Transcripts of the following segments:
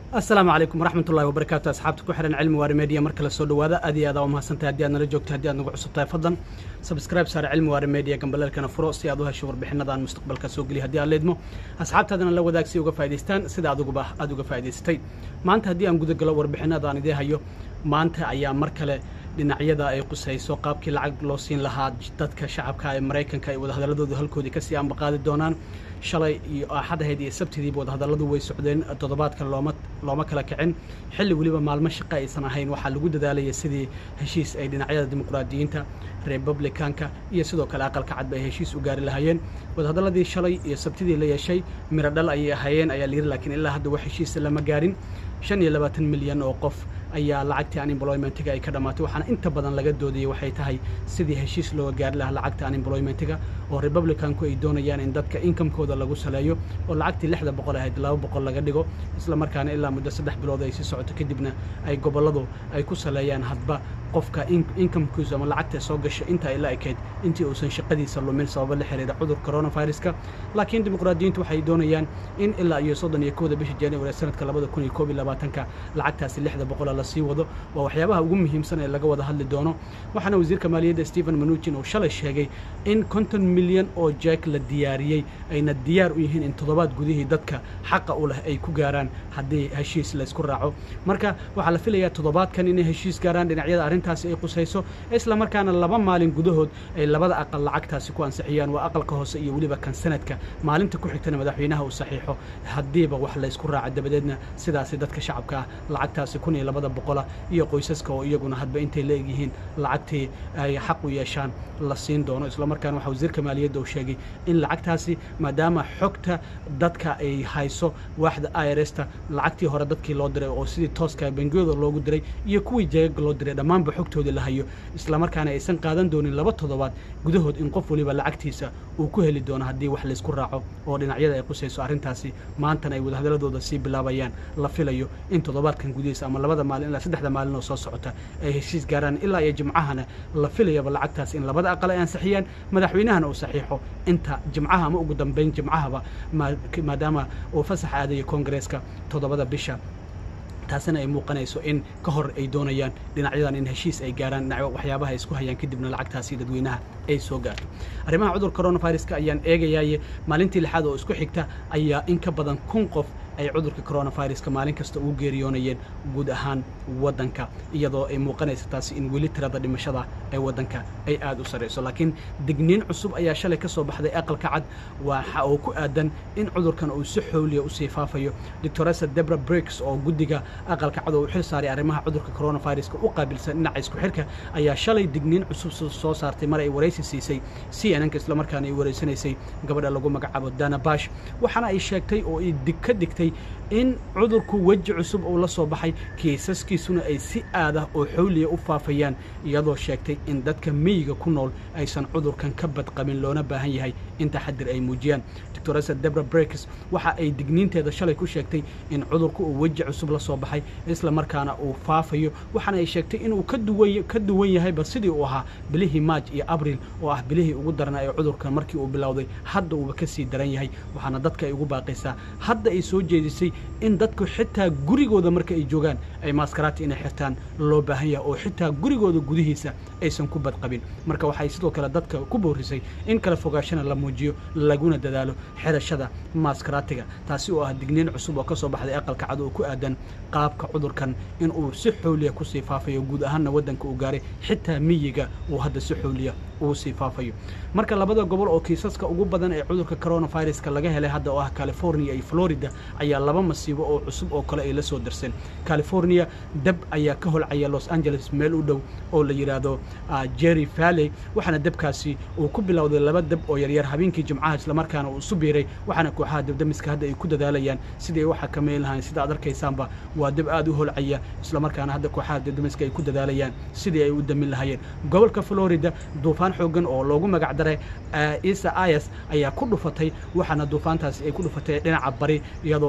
asalaamu calaykum waraxmat ullahi wabarakaatu asxaabta ku xihan cilmi waari media mar kale soo dhawaada aad iyo aada u mahadsantahay haddii aad nala joogto haddii aad nagu cusub tahay fadlan subscribe saare cilmi waari media gambaleelkana furo si aad u hesho warbixinada aan mustaqbalka soo geliya haddii aad leedmo asxaabtaadana la wadaag si uga faa'idaystaan sida adiguba aad uga faa'idaysatay maanta haddii aan guda galo warbixinada aan idii hayo maanta ayaa mar kale dhinacyada ay qusayso qaabkii lacag loo siin lahaa dadka shacabka ee maraykanka ay wadahadaladooda halkoodii kasii ambaqaadi doonaan shalay iyo axadahayd iyo sabtidiiba wadahadalladu way socdeen toddobaadkan looma looma kala kicin xilli weliba maalmo shaqo aysan ahayn waxaa lagu dadaalaya sidii heshiis ay dhinacyada dimuqraadiyiinta republicanka iyo sidoo kale aqalka cadba ay heshiis u gaari lahaayeen wadahadalladii shalay iyo sabtidii la yeeshay miro dhal ayay ahaayeen ayaa layidhi laakiin ilaa hadda wax heshiisa lama gaarin shan iyo labaatan milyan oo qof ayaa lacagtii unemploymentiga ay ka dhammaatay waxaana inta badan laga doodayay waxay tahay sidii heshiis looga gaari lahaa lacagta unemploymentiga oo republicanku ay doonayaan in dadka inkamekooda lagu saleeyo oo lacagtii lixda boqol ahayd laba boqol laga dhigo isla markaana ilaa muddo saddex bilood ay sii socoto kadibna ay gobolladu ay ku saleeyaan hadba qofka inkamkiisu ama lacagta soo gasho inta ay la ekayd intii uusan shaqadiisa lumin sababo la xiriira cudur coronaviruska laakiin dimuqraadiyiintu waxay doonayaan in ilaa iyo soddon iyo kowda bisha january sanadka labada kun iyo koob iyo labaatanka lacagtaasi lixda boqola la sii wado waa waxyaabaha ugu muhiimsan ee laga wada hadli doono waxaana wasiirka maaliyadda stephen manuchin uu shalay sheegay in konton milyan oo jack la diyaariyey ayna diyaar u yihiin in toddobaad gudihii dadka xaqa u leh ay ku gaaraan haddii heshiis laysku raaco marka waxaa la filayaa toddobaadkan inay heshiis gaaraan dhinacyada arrintaasi ay qusayso isla markaana laba maalin gudahood ay labada aqal lacagtaasi ku ansixiyaan waa aqalka hoose iyo weliba kan sanadka maalinta ku xigtana madaxweynaha uu saxiixo haddiiba wax laysku raaco dabadeedna sidaasi dadka shacabka ah lacagtaasi kun iyo labada boqola iyo qoysaska oo iyaguna hadba intay la egyihiin lacagtii ay xaq u yeeshaan la siin doono isla markaana waxaa wasiirka maaliyadda uu sheegay in lacagtaasi maadaama xogta dadka ay hayso waaxda irsta lacagtii hore dadkii loo diray oo sidii tooska bangiyooda loogu diray iyo kuwii jeegaga loo diray dhammaanba xogtoodii la hayo isla markaana aysan qaadan doonin laba toddobaad gudahood in qof waliba lacagtiisa uu ku heli doono haddii wax laysku raaco oo dhinacyada ay qusayso arrintaasi maantana ay wadahadaladooda sii bilaabayaan la filayo in toddobaadkan gudihiisa ama labada maalin ilaa saddexda maalin oo soo socota ay heshiis gaaraan ilaa iyo jimcahana la filayaba lacagtaas in labada aqal ay ansixiyaan madaxweynahana uu saxiixo inta jimcaha ama ugu dambayn jimcahaba maadaama uu fasax aadayo koongareeska toddobada bisha taasina ay muuqanayso in ka hor ay doonayaan dhinacyadan in heshiis ay gaaraan dhinac waxyaabaha ay isku hayaan kadibna lacagtaasi dadweynaha ay soo gaarto arrimaha cudur coronaviruska ayaan eegayaaye maalintii lixaad oo isku xigta ayaa in ka badan kun qof ay cudurka coronaviruska maalin kasta ugu geeriyoonayeen guud ahaan waddanka iyadoo ay muuqanaysa taasi in weli tirada dhimashada ee waddanka ay aad u sarrayso laakiin digniin cusub ayaa shalay ka soo baxday aqalka cad waxa oo ku aadan in cudurkan uu si xooliya usii faafayo doctoresa debra briggs oo guddiga aqalka cad oo u xil saaray arrimaha cudurka coronaviruska u qaabilsan dhinaca isku xirka ayaa shalay digniin cusub soo saartay mar ay waraysi siisay c n nka islamarkaana ay waraysanaysay gabadha lagu magacaabo dana bash waxaana ay sheegtay oo ay ka dhigtay in cudurku weji cusub uu la soo baxay kiisaskiisuna ay si aadah oo xowliya u faafayaan iyadoo sheegtay in dadka miyiga ku nool aysan cudurkan ka badqabin loona baahan yahay in taxadir ay muujiyaan doctoresa debra brekes waxa ay digniinteeda shalay ku sheegtay in cudurku uu weji cusub la soo baxay isla markaana uu faafayo waxaana ay sheegtay inuu ka duwan yahayba sidii uu ahaa bilihii maaj iyo abril oo ah bilihii ugu darnaa ee cudurkan markii uu bilowday hadda uuba ka sii daran yahay waxaana dadka ay ugu baaqaysaa hadda ay soo jeedisay in dadku xitaa gurigooda marka ay joogaan ay maaskaraati inay xirtaan loo baahan yahay oo xitaa gurigooda gudihiisa aysan ku badqabin marka waxay sidoo kale dadka ku boorisay in kala fogaashana la muujiyo laguna dadaalo xirashada maaskaraatiga taasi oo ah digniin cusub oo ka soo baxday aqalka cad oo ku aadan qaabka cudurkan in uu si xooliya kusii faafayo guud ahaanna waddanka uu gaaray xitaa miyiga uu hadda si xooliya uu sii faafayo marka labada gobol oo kiisaska ugu badan ee cudurka coronaviruska laga helay hadda oo ah california iyo florida ayaa laba masiibo oo cusub oo kale ay la soo dirseen california dab ayaa ka holcaya los angeles meel u dhow oo la yidhaahdo jerry valley waxaana dabkaasi uu ku bilowday laba dab oo yaryar habeenkii jimcaha islamarkaana uu isu biiray waxaana kooxaha dabdamiska hadda ay ku dadaalayaan sidii ay u xakameyn lahayn sida ad arkaysaanba waa dab aad u holcaya islamarkaana hadda kooxaha dabdamiska ay ku dadaalayaan sidii ay u damin lahayeen gobolka florida duufaan xoogan oo loogu magac daray isa is ayaa ku dhufatay waxaana duufaantaasi ay ku dhufatay dhinaca bari iyadoo la xiray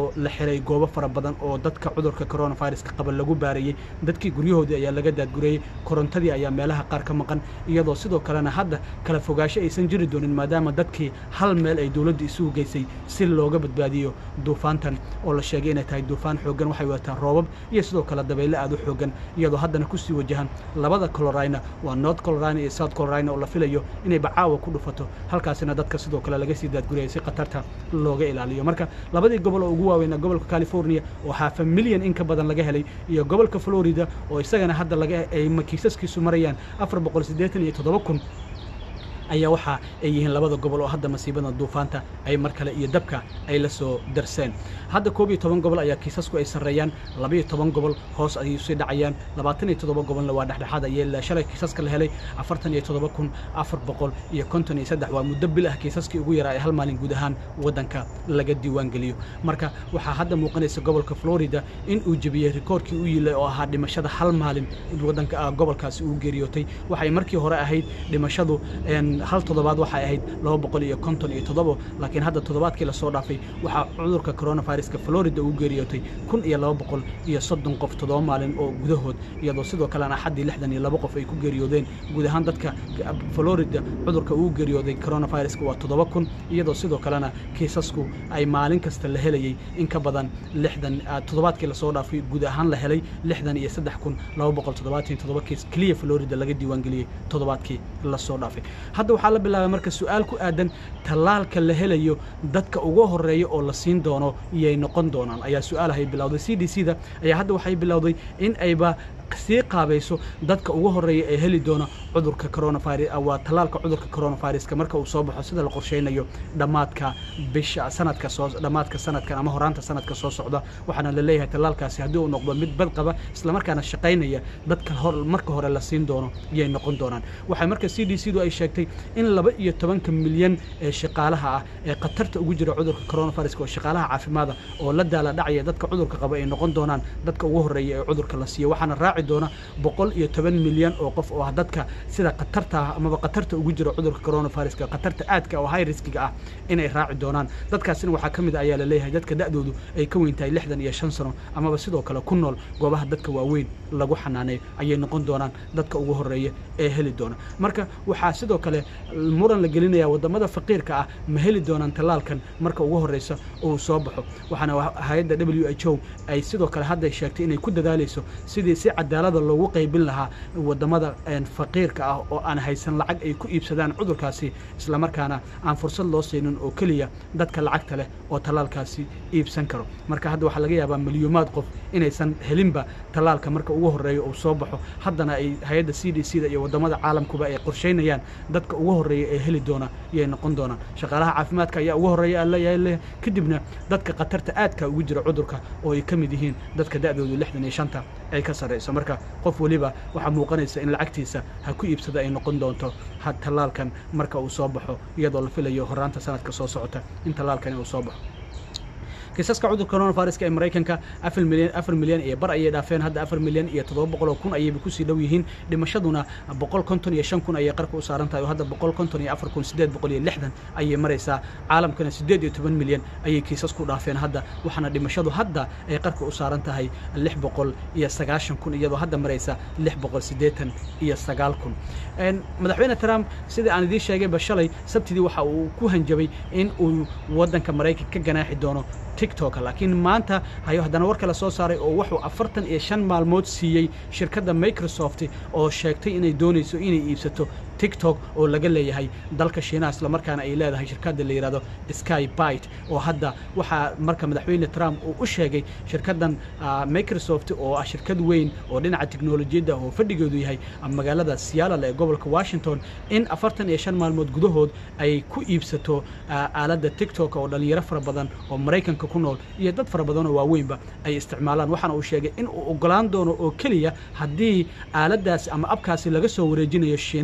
helay goobo fara badan oo dadka cudurka coronaviruska qaba lagu baarayey dadkii guryahoodii ayaa laga daadgurayey korontadii ayaa meelaha qaar ka maqan iyadoo sidoo kalena hadda kala fogaasho aysan jiri doonin maadaama dadkii hal meel ay dowladda isugu geysay si looga badbaadiyo duufaantan oo la sheegay inay tahay duufaan xooggan waxay wataan roobab iyo sidoo kale dabaylo aad u xooggan iyadoo haddana kusii wajahan labada colorina waa north colorina iyo south colorina oo la filayo inay bacaawa ku dhufato halkaasina dadka sidoo kale laga sii daadguraya si khatarta looga ilaaliyo marka labadii gobol oo ugu waaweyna gobolka california oo haafa milyan in ka badan laga helay iyo gobolka florida oo isagana hadda laga ay kiisaskiisu marayaan afar boqol siddeetan iyo toddoba kun ayaa waxa ay yihiin labada gobol oo hadda masiibada duufaanta ay mar kale iyo dabka ay la soo darseen hadda koob iyo toban gobol ayaa kiisasku ay sarreeyaan labaiyo toban gobol hoos ayay usii dhacayaan labaatan iyo toddoba gobolna waa dhexdhexaad ayay shalay kiisaska la helay afartan iyo toddoba kun afar boqol iyo konton iyo saddex waa muddo bil ah kiisaskii ugu yaraa ee hal maalin guud ahaan waddanka laga diiwaan geliyo marka waxaa hadda muuqanaysa gobolka florida in uu jebiyey rikoorkii u yilay oo ahaa dhimashada hal maalin waddanka gobolkaasi uu geeriyootay waxay markii hore ahayd dhimashadu hal toddobaad waxay ahayd laba boqol iyo konton iyo toddobo laakiin hadda toddobaadkii lasoo dhaafay waxaa cudurka coronaviruska florida uu geeriyootay kun iyo laba boqol iyo soddon qof toddoba maalin oo gudahood iyadoo sidoo kalena axaddii lixdan iyo laba qof ay ku geeriyoodeen guud ahaan dadka florida cudurka uu geeriyooday coronaviruska waa toddoba kun iyadoo sidoo kalena kiisasku ay maalin kasta la helayey in ka badan lixdan toddobaadkii lasoo dhaafay guud ahaan la helay lixdan iyo saddex kun laba boqol toddobaatan iyo toddoba kiis keliya florida laga diiwaangeliyey toddobaadkii lasoo dhaafay hadda waxaa la bilaabay marka su-aal ku aadan tallaalka la helayo dadka ugu horeeya oo la siin doono iyay noqon doonaan ayaa su-aalahay bilowday c d c da ayaa hadda waxay bilowday in ayba sii qaabayso dadka ugu horeeya ee heli doona cudurka coronavirus waa tallaalka cudurka coronaviruska marka uu soo baxo sida la qorsheynayo dhammaadka bisha sanadka soo dhammaadka sanadkan ama horaanta sanadka soo socda waxaana la leeyahay tallaalkaasi haddii uu noqdo mid bad qaba islamarkaana shaqaynaya dadka hor marka hore la siin doono iyay noqon doonaan waxay marka c d c du ay sheegtay in laba iyo tobanka milyan ee shaqaalaha ah ee khatarta ugu jira cudurka coronaviruska oo shaqaalaha caafimaada oo la daala dhacaya dadka cudurka qaba ay noqon doonaan dadka ugu horeeya ee cudurka la siiyo waxaana raaci doona boqol iyo toban milyan oo qof oo ah dadka sida khatarta ah amaba khatarta ugu jira cudurka coronaviruska khatarta aadka oo high riskiga ah inay raaci doonaan dadkaasina waxaa ka mid a ayaa la leeyahay dadka da'doodu ay ka weyn tahay lixdan iyo shan sano amaba sidoo kale ku nool goobaha dadka waaweyn lagu xanaaneeyo ayay noqon doonaan dadka ugu horeeya ee heli doona marka waxaa sidoo kale muran la gelinaya wadamada faqiirka ah ma heli doonaan tallaalkan marka ugu horeysa uu soo baxo waxaana hay-adda w h o ay sidoo kale hadda sheegtay inay ku dadaalayso sidii si cadaalada loogu qaybin lahaa wadamada faqiirka ah oo aan haysan lacag ay ku iibsadaan cudurkaasi islamarkaana aan fursad loo siinin oo keliya dadka lacagta leh oo tallaalkaasi iibsan karo marka hadda waxaa laga yaabaa milyuumaad qof inaysan helinba tallaalka marka ugu horeeya uu soo baxo haddana ay hay-adda c d c da iyo wadamada caalamkuba ay qorsheynayaan dadka ugu horeeya ee heli doona iyay noqon doonaan shaqaalaha caafimaadka ayaa ugu horeeya leeyahay kadibna dadka khatarta aadka ugu jira cudurka oo ay ka mid yihiin dadka da'doodu lixdan iyo shanta ay ka sarrayso marka qof weliba waxaa muuqanaysa in lacagtiisa ha ku iibsada ay noqon doonto ha tallaalkan marka uu soo baxo iyadoo la filayo horaanta sanadka soo socota in tallaalkani uu soo baxo kiisaska cudurka coronaviruska ee maraykanka afar milyan afar milyan iyo bar ayay dhaafeen hadda afar milyan iyo toddoba boqol oo kun ayayba kusii dhow yihiin dhimashaduna boqol konton iyo shan kun ayay qarka u saaran tahay oo hadda boqol konton iyo afar kun siddeed boqol iyo lixdan ayay maraysaa caalamkana siddeed iyo toban milyan ayay kiisas ku dhaafeen hadda waxaana dhimashadu hadda ay qarka u saaran tahay lix boqol iyo sagaashan kun iyadoo hadda maraysa lix boqol siddeetan iyo sagaal kun madaxweyne trump sidai aan idiin sheegayba shalay sabtidii waxa uu ku hanjabay in uu waddanka maraykanka ka ganaaxi doono tiktok laakiin maanta hayo haddana war kale soo saaray oo wuxuu afartan iyo shan maalmood siiyey shirkadda microsoft oo sheegtay inay doonayso inay iibsato tiktok oo laga leeyahay dalka shiinaha islamarkaana ay leedahay shirkadda la yidhahdo sky bite oo hadda waxaa marka madaxweyne trump uu u sheegay shirkaddan microsoft oo ah shirkad weyn oo dhinaca teknolojiyadda oo fadhigeedu yahay magaalada seattle ee gobolka washington in afartan iyo shan maalmood gudahood ay ku iibsato aaladda tiktok oo dhalinyaro fara badan oo maraykanka ku nool iyo dad fara badan oo waaweynba ay isticmaalaan waxaana uu sheegay in uu ogolaan doono oo keliya haddii aaladdaasi ama abkaasi laga soo wareejinayo shiinaha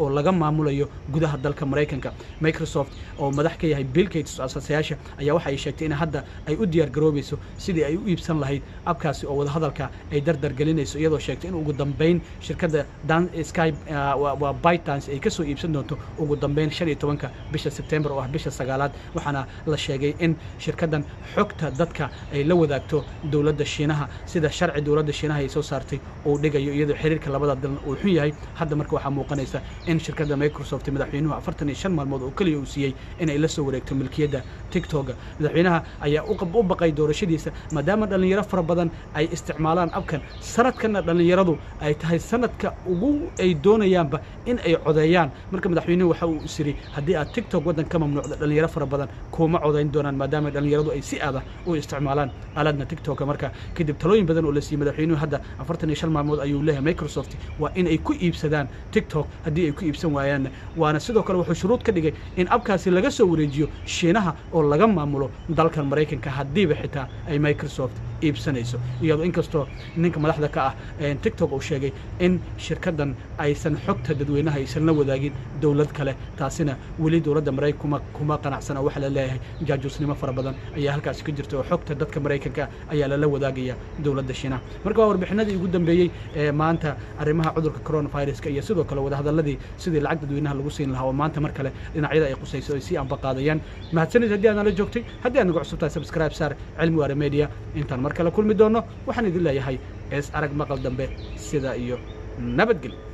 oo laga maamulayo gudaha dalka maraykanka microsoft oo madax ka yahay bill gates asaasayaasha ayaa waxa ay sheegtay in hadda ay u diyaar garoobayso sidii ay u iibsan lahayd abkaasi oo wadahadalka ay dardar gelinayso iyadoo sheegtay in ugu dambeyn shirkadda dan sky waa bytans ay kasoo iibsan doonto ugu dambeyn shan iyo tobanka bisha sebtembar oo ah bisha sagaalaad waxaana la sheegay in shirkaddan xogta dadka ay la wadaagto dowladda shiinaha sida sharci dowladda shiinaha ay soo saartay uu dhigayo iyadoo xiriirka labada dalan uu xun yahay hadda marka waxaa muuqanaysa in shirkadda microsoft madaxweynuhu afartan iyo shan maalmood oo keliya uu siiyey in ay la soo wareegto milkiyadda tiktoga madaxweynaha ayaa u baqay doorashadiisa maadaama dhallinyaro fara badan ay isticmaalaan abkan sanadkanna dhallinyaradu ay tahay sanadka ugu ay doonayaanba in ay codeeyaan marka madaxweynuhu waxa uu isiri haddii aad tiktok waddan ka mamnuucda dhallinyaro fara badan kuma codayn doonaan maadaama dhallinyaradu ay si aada u isticmaalaan aaladna tiktoka marka kadib talooyin badan oo la siiyey madaxweynuhu hadda afartan iyo shan maalmood ayuu leeyahay microsoft waa in ay ku iibsadaan tiktok haddii ay ku iibsan waayaanna waana sidoo kale wuxuu shuruud ka dhigay in abkaasi laga soo wareejiyo shiinaha oo laga maamulo dalkan maraykanka haddiiba xitaa ay microsoft iibsanayso iyadoo inkastoo ninka madaxda ka ah tiktok uu sheegay in shirkaddan aysan xogta dadweynaha aysan la wadaagin dowlad kale taasina weli dowladda maraykan kuma qanacsana waxaa la leeyahay jaajuusnimo fara badan ayaa halkaasi ka jirta oo xogta dadka maraykanka ayaa lala wadaagaya dowladda shiinaha marka waa warbixinadii ugu dambeeyey ee maanta arrimaha cudurka coronaviruska iyo sidoo kale wadahadalladii sidii lacag dadweynaha lagu siin lahaa oo maanta mar kale dhinacyada ay qusayso ay sii ambaqaadayaan mahadsanid haddii aad nala joogtay haddii aad nagu cusub tahay subscribe saar cilmi waare media intaan mar kale kulmi doono waxaan idin leeyahay ees arag maqal dambe sida iyo nabadgelyo